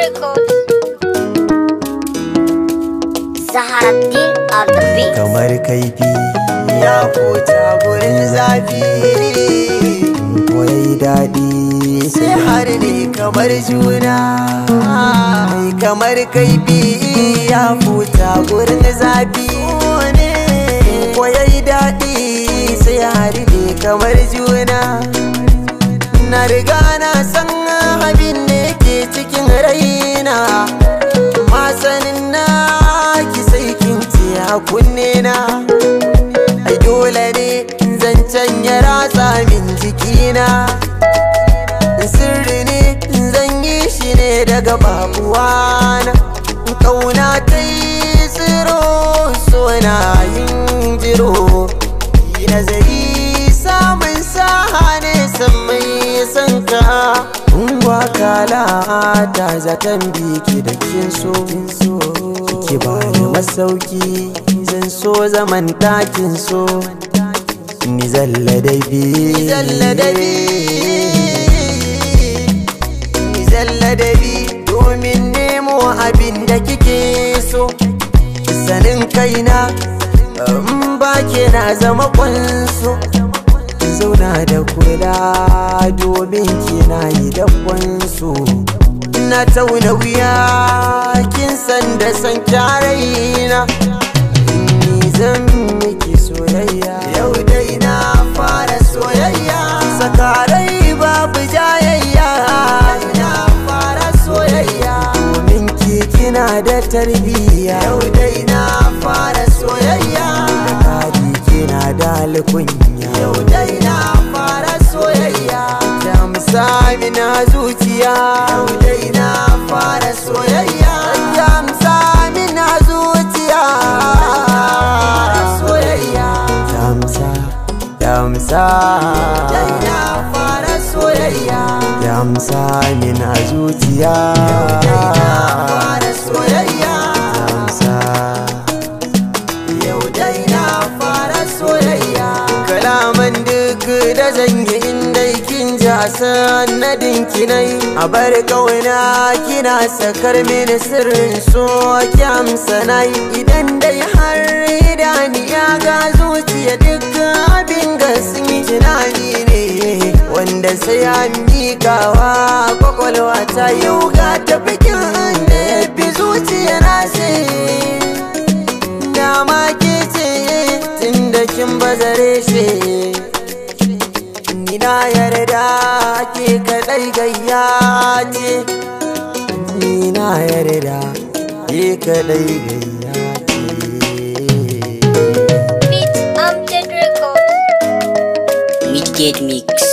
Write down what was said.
Records. Zaharaddin on the beat. kamar kaifi ya fota gurin zafi ko yayi daɗi sai har ne kamar juna Ai, kamar kaifi ya fota gurin zafi ko yayi daɗi sai har ne kamar juna na riga na san abin da yake cikin raina masanin na ki sai kin ce a kunne na ai dole ne zancen ya ratsa min jikina sirri ne zan yi shi ne daga babuwana kauna ta yi tsiro sona yin jiro yi nazari samun saha ne san mai san ka Ungwa kala ta zaton biki da kin so Ki ba ni masauki zan so zaman ɗakin so Ni zalla dai bi Ni zalla dai bi Ni zalla dai bi domin nemo abin da kike so Sanin kaina in ba ke na zama kwanso zauna da kula domin kina yi dabbansu na tauna wuya kin san da san kyaraina ni zan miki soyayya yau dai na fara soyayya sakarai babu jayayya na fara soyayya domin ki kina da tarbiyya yau dai na fara soyayya da kadi kina da alkunya yau dai na fara soyayya da misali na zuciya yau dai na fara soyayya da misali na zuciya soyayya damsa damsa dai na fara soyayya damsa min a zuciya yau dai na fara soyayya damsa yau dai na fara soyayya kalaman duk da zanyi inda kin ji a sanadin kinai a bar kauna kina sakar mini sirrin so ki amsa nai idan dai har idaniya ga zuciya duk abin ga sun yi tunani ne wanda sai an miƙawa kwakwalwa ta yau ga tafikin da ya fi zuciya na sai dama ke ce tun da kin bazare shi ni na yarda ke kadai gayya ce ni na yarda ke kadai gayya ce Beat Amjad Records. Midgate Mix.